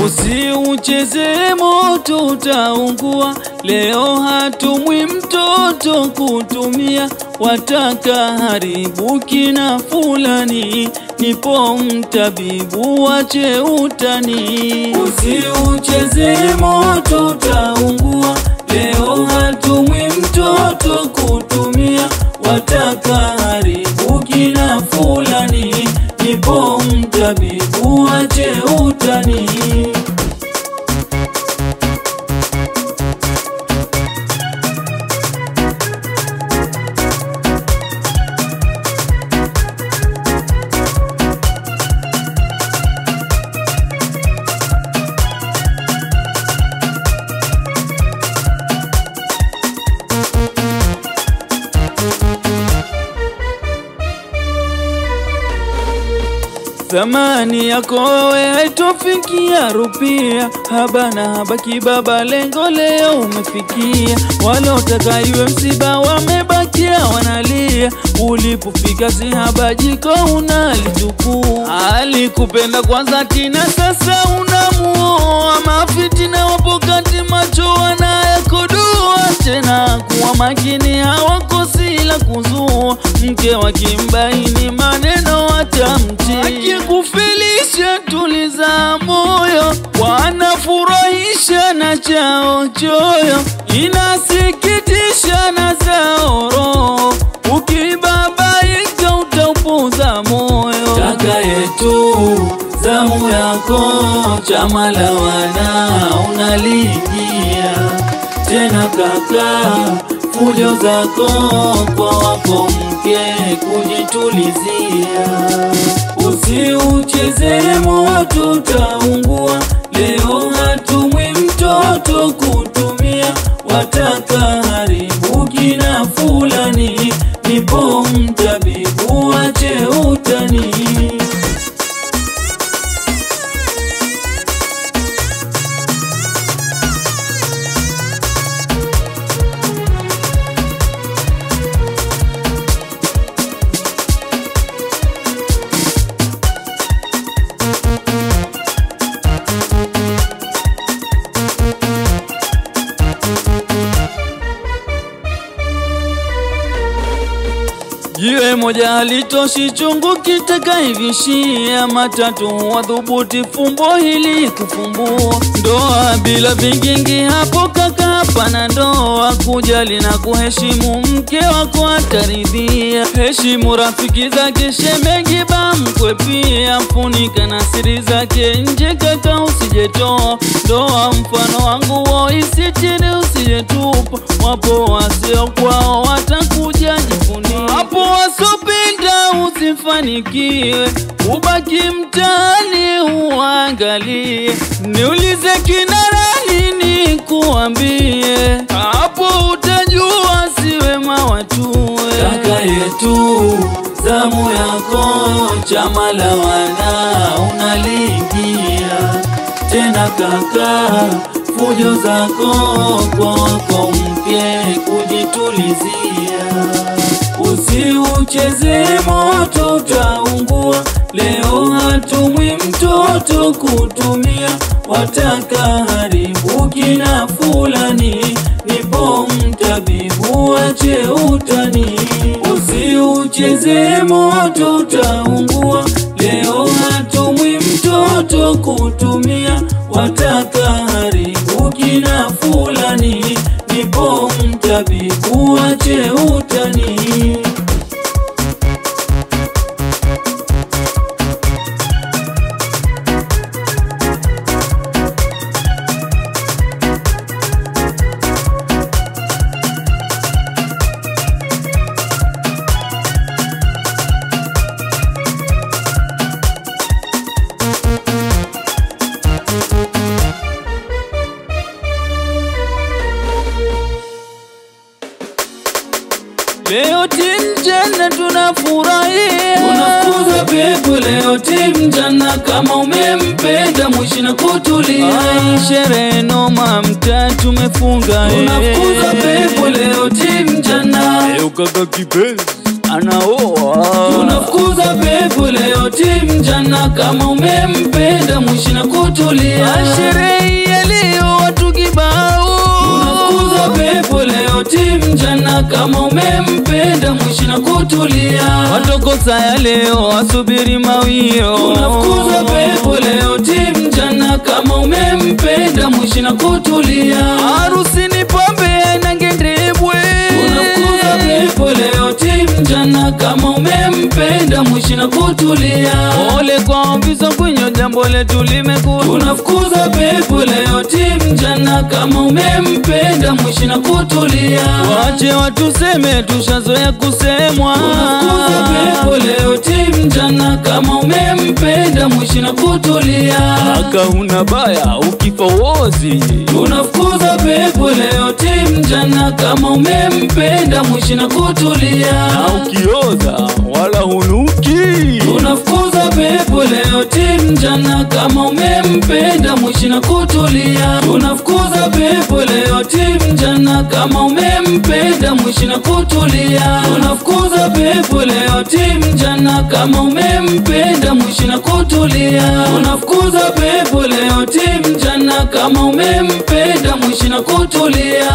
Usiucheze moto utaungua, leo hatumwi mtoto kutumia, wataka haribu kina fulani, nipo mtabibu wache utani. Usiucheze moto utaungua, leo hatumwi mtoto kutumia, wataka haribu kina fulani, nipo mtabibu wache utani. Thamani yako wewe haitofikia rupia, haba na haba kibaba, lengo leo umefikia. Waliotaka iwe msiba wamebakia wanalia, ulipofika si haba, jiko unalichukua. Alikupenda kwanza tina, sasa unamuoa. Mafitina wapo kati, macho wanayakodoa tena, kuwa makini hawakosi la kuzua. Mke wakimbaini maneno watamti, akikufilisha tuliza moyo, wanafurahisha na chao choyo, inasikitisha na zao roho, ukibabaika utaupuza moyo. Kaka yetu zamu yako, chama la wana unaliingia tena kaka, fujo zako kwa wako mke kujitulizia, usiucheze moto utaungua. Leo hatumwi mtoto kutumia, wataka haribu kina fulani, nipo mtabibu wache utani. Jiwe moja halitoshi chungu kitakaivishia matatu, wadhubuti fumbo hili kufumbua. Ndoa bila vingingi, hapo kaka, hapana ndoa. Kujali na kuheshimu mke wako ataridhia. Heshimu rafiki zake, shemeji, bamkwe pia. Funika na siri zake nje, kaka, usijetoa. Ndoa mfano wangu wo, isitiri usijetupa. Wapo wasio kwao watakuja jifunia hapo wasopenda usifanikiwe, ubaki mtaani uangalie. Niulize kinarani nikuambie, hapo utajua si wema watue. Kaka yetu zamu yako, chama la wana unaliingia tena kaka, fujo zako kwa wako mpye kujitulizia Usiucheze moto utaungua, leo hatumwi mtoto kutumia, wataka haribu kina fulani, nipo mtabibu wache utani. Usiucheze moto utaungua, leo hatumwi mtoto kutumia, wataka haribu kina fulani, nipo mtabibu wache utani. Leo timu jana tunafurahia, Unafukuza pepo leo timu jana, kama umempenda mwishi na kutulia. Ai, sherehe noma mtaa tumefunga eh. Unafukuza pepo leo timu jana, Leo kaka kipenzi anaoa unafukuza pepo leo timu jana, mjana kama umempenda mwishi na kutulia Sherehe ya leo watu kibao Tunafukuza pepo leo timjana kama umempenda mwishi na kutulia watokosa ya leo wasubiri mawio Tunafukuza pepo leo timjana kama umempenda mwishi na kutulia harusi ni pombe na ngendebwe Tunafukuza pepo leo timjana kama umempenda mwishi na kutulia Ole kwa visa kwenye jambo letu limekuwa Tunafukuza pepo leo timjana kama umempenda mwishi na kutulia Wache watuseme tushazoea kusemwa Tunafukuza pepo leo timjana kama umempenda mwishi na kutulia Aka huna baya ukifa wozi Tunafukuza pepo leo timjana kama umempenda mwishi na kutulia na ukioza wala hunuki Tunafukuza pepo leo timjana kama umempenda mwishi na kutulia Tunafukuza pepo leo timjana kama umempenda mwishi na kutulia Tunafukuza pepo leo timjana kama umempenda mwishi na kutulia Tunafukuza pepo leo timjana kama umempenda mwishi na kutulia